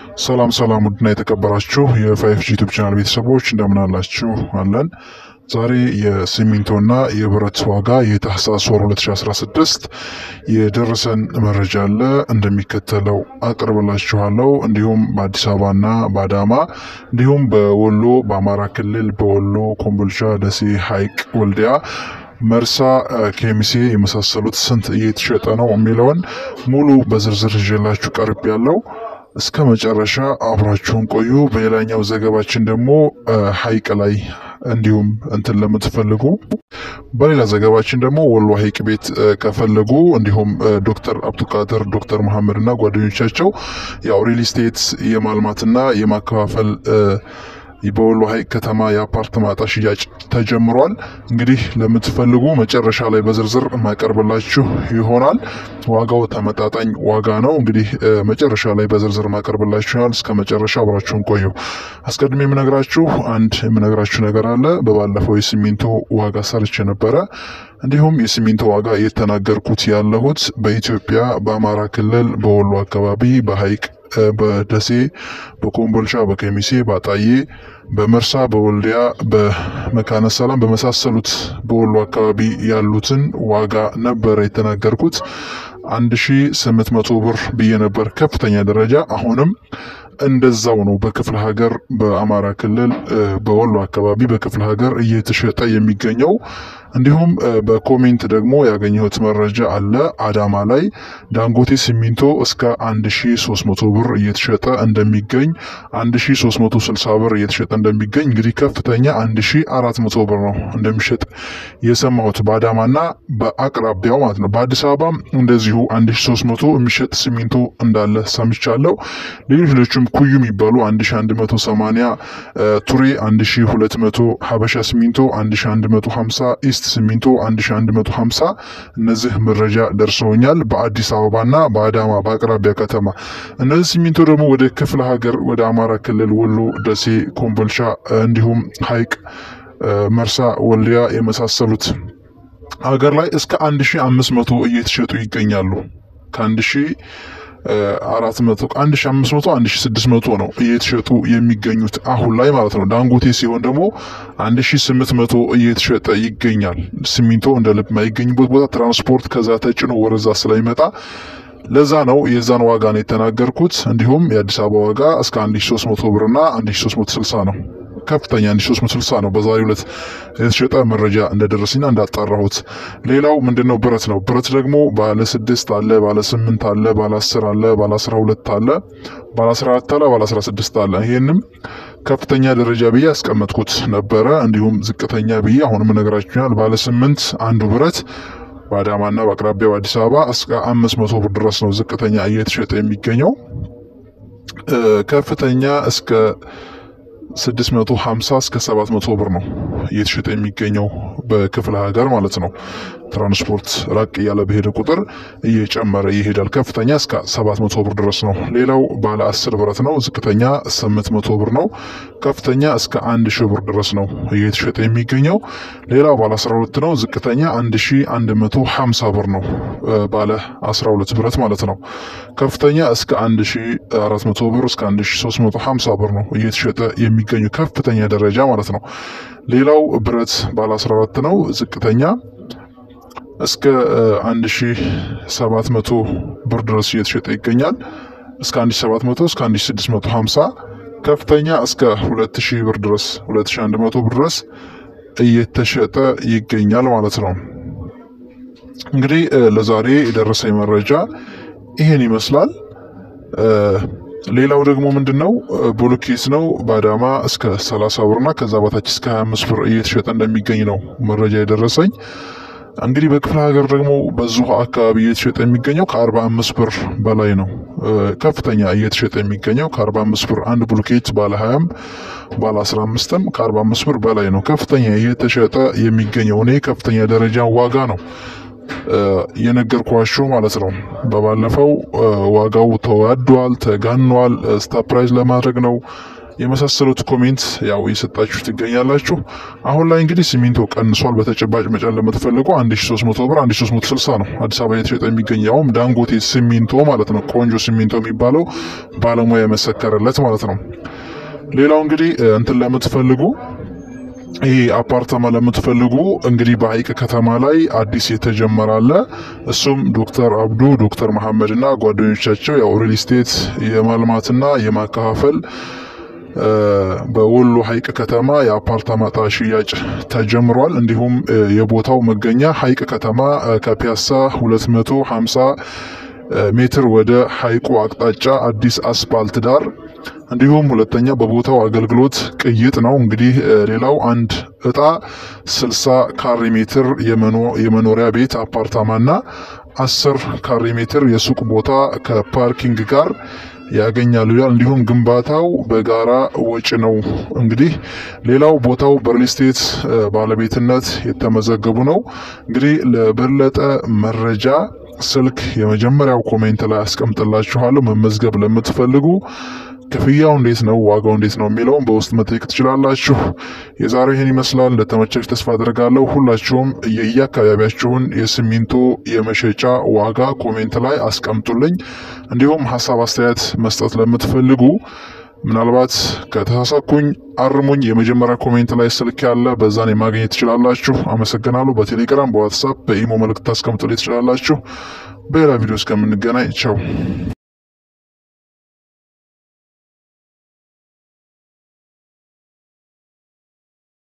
ሰላም ሰላም፣ ውድና የተከበራችሁ የፋይፍ ጂ ዩቱብ ቻናል ቤተሰቦች እንደምን አላችሁ? አለን። ዛሬ የሲሚንቶና የብረት ዋጋ የታህሳስ ወር 2016 የደረሰን መረጃ አለ እንደሚከተለው አቅርብላችኋለሁ። እንዲሁም በአዲስ አበባና በአዳማ እንዲሁም በወሎ በአማራ ክልል በወሎ ኮምቦልቻ፣ ደሴ፣ ሐይቅ፣ ወልዲያ መርሳ፣ ኬሚሴ የመሳሰሉት ስንት እየተሸጠ ነው የሚለውን ሙሉ በዝርዝር ይዤላችሁ ቀርብ ያለው እስከ መጨረሻ አብራችሁን ቆዩ። በሌላኛው ዘገባችን ደግሞ ሐይቅ ላይ እንዲሁም እንትን ለምትፈልጉ በሌላ ዘገባችን ደግሞ ወሎ ሐይቅ ቤት ከፈለጉ እንዲሁም ዶክተር አብዱቃድር ዶክተር መሐመድ እና ጓደኞቻቸው ያው ሪል ስቴት የማልማትና የማከፋፈል በወሎ ሐይቅ ከተማ የአፓርትማ ዕጣ ሽያጭ ተጀምሯል። እንግዲህ ለምትፈልጉ መጨረሻ ላይ በዝርዝር ማቀርብላችሁ ይሆናል። ዋጋው ተመጣጣኝ ዋጋ ነው። እንግዲህ መጨረሻ ላይ በዝርዝር ማቀርብላችሁ ይሆናል። እስከ መጨረሻ አብራችሁን ቆዩ። አስቀድሜ የምነግራችሁ አንድ የምነግራችሁ ነገር አለ። በባለፈው የሲሚንቶ ዋጋ ሰርች ነበረ። እንዲሁም የሲሚንቶ ዋጋ የተናገርኩት ያለሁት በኢትዮጵያ በአማራ ክልል በወሎ አካባቢ በሐይቅ በደሴ በኮምቦልቻ በከሚሴ በአጣዬ በመርሳ በወልዲያ በመካነ ሰላም በመሳሰሉት በወሎ አካባቢ ያሉትን ዋጋ ነበረ የተናገርኩት። 1800 ብር ብዬ ነበር ከፍተኛ ደረጃ። አሁንም እንደዛው ነው። በክፍለ ሀገር በአማራ ክልል በወሎ አካባቢ በክፍለ ሀገር እየተሸጠ የሚገኘው እንዲሁም በኮሜንት ደግሞ ያገኘሁት መረጃ አለ። አዳማ ላይ ዳንጎቴ ሲሚንቶ እስከ 1300 ብር እየተሸጠ እንደሚገኝ 1360 ብር እየተሸጠ እንደሚገኝ እንግዲህ ከፍተኛ 1400 ብር ነው እንደሚሸጥ የሰማሁት በአዳማና በአቅራቢያው ማለት ነው። በአዲስ አበባ እንደዚሁ 1300 የሚሸጥ ሲሚንቶ እንዳለ ሰምቻለሁ። ሌሎች ሌሎችም ኩዩ የሚባሉ 1180 ቱሬ 1200 ሀበሻ ሲሚንቶ 1150 ኢስት ሲሚንቶ 1150 እነዚህ መረጃ ደርሰውኛል። በአዲስ አበባና በአዳማ በአቅራቢያ ከተማ እነዚህ ሲሚንቶ ደግሞ ወደ ክፍለ ሀገር ወደ አማራ ክልል ወሎ፣ ደሴ፣ ኮምቦልቻ እንዲሁም ሐይቅ፣ መርሳ፣ ወልዲያ የመሳሰሉት ሀገር ላይ እስከ 1500 እየተሸጡ ይገኛሉ። ከአንድ ሺህ አራት መቶ አንድ ሺ አምስት መቶ አንድ ሺ ስድስት መቶ ነው እየተሸጡ የሚገኙት አሁን ላይ ማለት ነው። ዳንጎቴ ሲሆን ደግሞ አንድ ሺ ስምንት መቶ እየተሸጠ ይገኛል። ሲሚንቶ እንደ ልብ የማይገኝበት ቦታ ትራንስፖርት ከዛ ተጭኖ ወደዛ ስለሚመጣ ለዛ ነው የዛን ዋጋ ነው የተናገርኩት። እንዲሁም የአዲስ አበባ ዋጋ እስከ 1300 ብርና 1360 ነው። ከፍተኛ 1360 ነው በዛሬው ዕለት የተሸጠ መረጃ እንደደረሰኝና እንዳጣራሁት። ሌላው ምንድነው ብረት ነው። ብረት ደግሞ ባለ ስድስት አለ፣ ባለ ስምንት አለ፣ ባለ አስር አለ፣ ባለ አስራ ሁለት አለ፣ ባለ አስራ አራት አለ፣ ባለ አስራ ስድስት አለ። ይሄንም ከፍተኛ ደረጃ ብዬ ያስቀመጥኩት ነበረ። እንዲሁም ዝቅተኛ ብዬ አሁንም እነግራችኋል። ባለ ስምንት አንዱ ብረት በአዳማና በአቅራቢያው አዲስ አበባ እስከ አምስት መቶ ብር ድረስ ነው ዝቅተኛ እየተሸጠ የሚገኘው። ከፍተኛ እስከ 650 እስከ 700 ብር ነው እየተሸጠ የሚገኘው በክፍለ ሀገር ማለት ነው። ትራንስፖርት ራቅ እያለ በሄደ ቁጥር እየጨመረ ይሄዳል። ከፍተኛ እስከ 700 ብር ድረስ ነው። ሌላው ባለ 10 ብረት ነው። ዝቅተኛ 800 ብር ነው። ከፍተኛ እስከ 1000 ብር ድረስ ነው እየተሸጠ የሚገኘው። ሌላው ባለ 12 ነው። ዝቅተኛ 1150 ብር ነው። ባለ 12 ብረት ማለት ነው። ከፍተኛ እስከ 1400 ብር እስከ 1350 ብር ነው እየተሸጠ የሚገኙ ከፍተኛ ደረጃ ማለት ነው። ሌላው ብረት ባለ 14 ነው። ዝቅተኛ እስከ 1700 ብር ድረስ እየተሸጠ ይገኛል። እስከ 1700 እስከ 1650 ከፍተኛ እስከ 2000 ብር ድረስ 2100 ብር ድረስ እየተሸጠ ይገኛል ማለት ነው። እንግዲህ ለዛሬ የደረሰኝ መረጃ ይሄን ይመስላል። ሌላው ደግሞ ምንድን ነው ብሎኬት ነው። በአዳማ እስከ 30 ብርና ከዛ በታች እስከ 25 ብር እየተሸጠ እንደሚገኝ ነው መረጃ የደረሰኝ። እንግዲህ በክፍለ ሀገር ደግሞ በዚሁ አካባቢ እየተሸጠ የሚገኘው ከ45 ብር በላይ ነው። ከፍተኛ እየተሸጠ የሚገኘው ከ45 ብር አንድ ብሎኬት ባለ 20ም ባለ 15ም ከ45 ብር በላይ ነው ከፍተኛ እየተሸጠ የሚገኘው። እኔ ከፍተኛ ደረጃ ዋጋ ነው የነገርኳቸው ማለት ነው። በባለፈው ዋጋው ተዋዷል፣ ተጋኗል፣ ስታፕራይዝ ለማድረግ ነው የመሳሰሉት ኮሜንት ያው እየሰጣችሁ ትገኛላችሁ። አሁን ላይ እንግዲህ ሲሚንቶ ቀንሷል። በተጨባጭ መጫን ለምትፈልጉ 1300 ብር 1360 ነው አዲስ አበባ የተሸጠ የሚገኘውም ዳንጎቴ ሲሚንቶ ማለት ነው። ቆንጆ ሲሚንቶ የሚባለው ባለሙያ የመሰከረለት ማለት ነው። ሌላው እንግዲህ እንትን ለምትፈልጉ ይህ አፓርታማ ለምትፈልጉ እንግዲህ በሀይቅ ከተማ ላይ አዲስ የተጀመረ አለ። እሱም ዶክተር አብዱ ዶክተር መሐመድ እና ጓደኞቻቸው ያው ሪል ስቴት የማልማትና የማከፋፈል በወሎ ሀይቅ ከተማ የአፓርታማ ዕጣ ሽያጭ ተጀምሯል። እንዲሁም የቦታው መገኛ ሀይቅ ከተማ ከፒያሳ 250 ሜትር ወደ ሀይቁ አቅጣጫ አዲስ አስፓልት ዳር እንዲሁም ሁለተኛ በቦታው አገልግሎት ቅይጥ ነው። እንግዲህ ሌላው አንድ እጣ 60 ካሬ ሜትር የመኖሪያ ቤት አፓርታማና 10 ካሬ ሜትር የሱቅ ቦታ ከፓርኪንግ ጋር ያገኛሉ ይላል። እንዲሁም ግንባታው በጋራ ወጪ ነው። እንግዲህ ሌላው ቦታው በሪል ስቴት ባለቤትነት የተመዘገቡ ነው። እንግዲህ ለበለጠ መረጃ ስልክ የመጀመሪያው ኮሜንት ላይ አስቀምጥላችኋለሁ። መመዝገብ ለምትፈልጉ ክፍያው እንዴት ነው፣ ዋጋው እንዴት ነው የሚለውን በውስጥ መጠየቅ ትችላላችሁ። የዛሬው ይህን ይመስላል። እንደተመቻችሁ ተስፋ አድርጋለሁ። ሁላችሁም የየአካባቢያችሁን የሲሚንቶ የመሸጫ ዋጋ ኮሜንት ላይ አስቀምጡልኝ። እንዲሁም ሀሳብ አስተያየት መስጠት ለምትፈልጉ ምናልባት ከተሳሳኩኝ አርሙኝ። የመጀመሪያ ኮሜንት ላይ ስልክ ያለ በዛን የማግኘት ትችላላችሁ። አመሰግናለሁ። በቴሌግራም በዋትሳፕ በኢሞ መልእክት ታስቀምጡልኝ ትችላላችሁ። በሌላ ቪዲዮ እስከምንገናኝ ቸው